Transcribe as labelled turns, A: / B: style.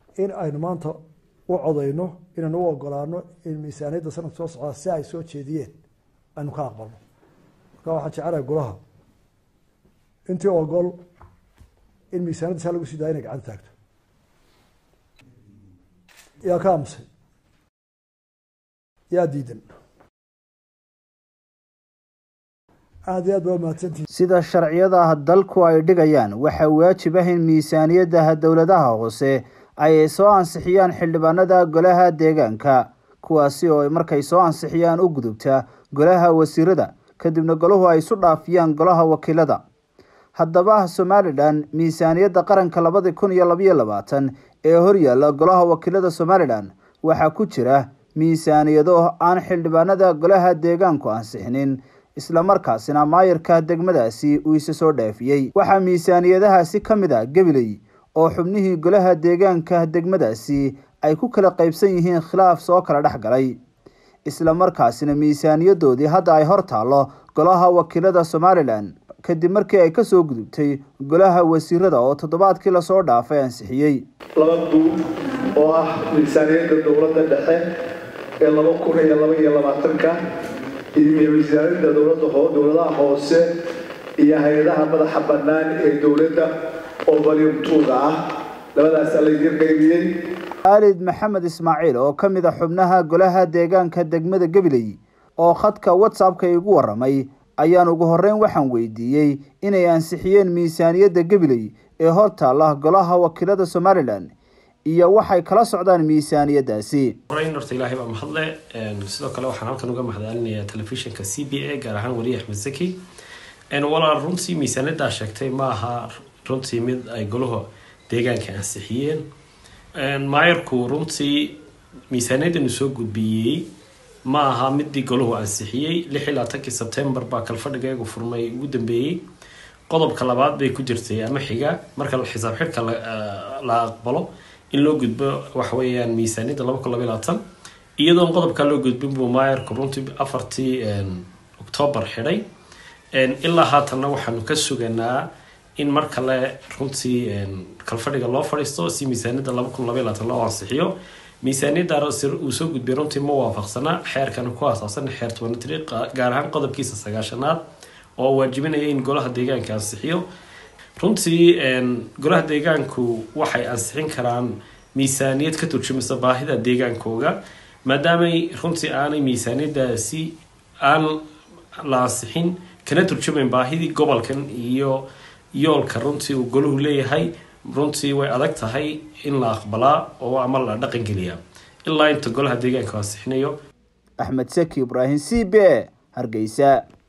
A: in aynu maanta u codayno inaynu u ogolaano in miisaaniyadda sanadka soo socdaa si ay soo jeediyeen aynu ka aqbalno marka waxaan jecelahay golaha intii ogol in miisaaniyadda saa lagu sii daaya inay gacanta taagto yaa ka aamusay yaa diidan aada iyo aad baa mahadsantihin
B: sida sharciyadaha dalku ay dhigayaan waxaa waajib ah in miisaaniyadaha dowladaha hoose ay soo ansixiyaan xildhibaanada golaha deegaanka kuwaasi oo markay soo ansixiyaan u gudubta golaha wasiirada kadibna golahu ay isu dhaafiyaan golaha wakiilada haddaba somalilan miisaaniyadda qaranka labadi kun iyo labayo labaatan ee horyaalla golaha wakiilada somalilan waxaa ku jira miisaaniyado aan xildhibaanada golaha deegaanku ansixinin islamarkaasina maayarka degmadaasi uu isa soo dhaafiyey waxaa miisaaniyadahaasi ka mid a gabiley oo xubnihii golaha deegaanka degmadaasi ay ku kala qaybsan yihiin khilaaf soo kala dhex galay islamarkaasina miisaaniyadoodii hadda ay hor taallo golaha wakiilada somalilan kadib markii ay kasoo gudubtay golaha wasiirada oo toddobaadkii lasoo dhaafay ansixiyey
C: laba buug oo ah miisaaniyadda dowladda dhexe ee laba kun iyo laba iyo labaatanka iyo miisaaniyadda dowladda dowladaha hoose iyo hay-adaha madaxa bannaan ee dowladda oo balyumtuuga ah labadaasaa laydiin qaybiyey
B: aalid maxamed ismaaciil oo ka mid a xubnaha golaha deegaanka degmada gabiley oo khadka whatsappka igu waramay ayaan ugu horeyn waxaan weydiiyey inay ansixiyeen miisaaniyadda gabiley ee hor taalla golaha wakiilada somalilan iyo waxay kala socdaan miisaaniyadaasi
D: horeyn horta ilaahay baa mahadle sidoo kale waxaan halkan uga mahadcelinayaa telefishinka c b a gaar ahaan wariye axmed zaki walaal runtii miisaaniyaddaa sheegtay ma aha runtii mid ay golaha deegaanka ansixiyeen maayarku runtii miisaaniyadanu soo gudbiyey ma aha midii golahu ansixiyey lix iyo labaatankii sebtembar baa kalfadhigeegu furmay ugu dambeeyey qodobka labaad bay ku jirtay ama xiga marka xisaab xidhka la aqbalo in loo gudbo waxaweyaan miisaaniyadda laba kun labay labaatan iyadoon qodobkaa loo gudbin buu maayarku runtii afartii octoobar xidhay ilaa haatanna waxaanu ka suganaa in mar kale runtii kalfadhiga loo fadhiisto si miisaaniyadda laba kun labay labaatan loo ansixiyo miisaaniyadda uu soo gudbiyay runtii ma waafaqsana xeerkan ku aasaasan xeer tobanatri gaar ahaan qodobkiisa sagaashanaad oo waajibinaya in golaha deegaanka ansixiyo runtii golaha deegaanku waxay ansixin karaan miisaaniyad ka turjumisa baahida deegaankooga maadaamay runtii aanay miisaaniyadaasi aan la ansixin kana turjumayn baahidii gobolkan iyo yoolka runtii uu golahu leeyahay runtii way adag tahay in la aqbalaa oo ama la dhaqan geliyaa ilaa inta golaha deegaanka ansixinayo
B: axmed saki ibraahim c b hargeysa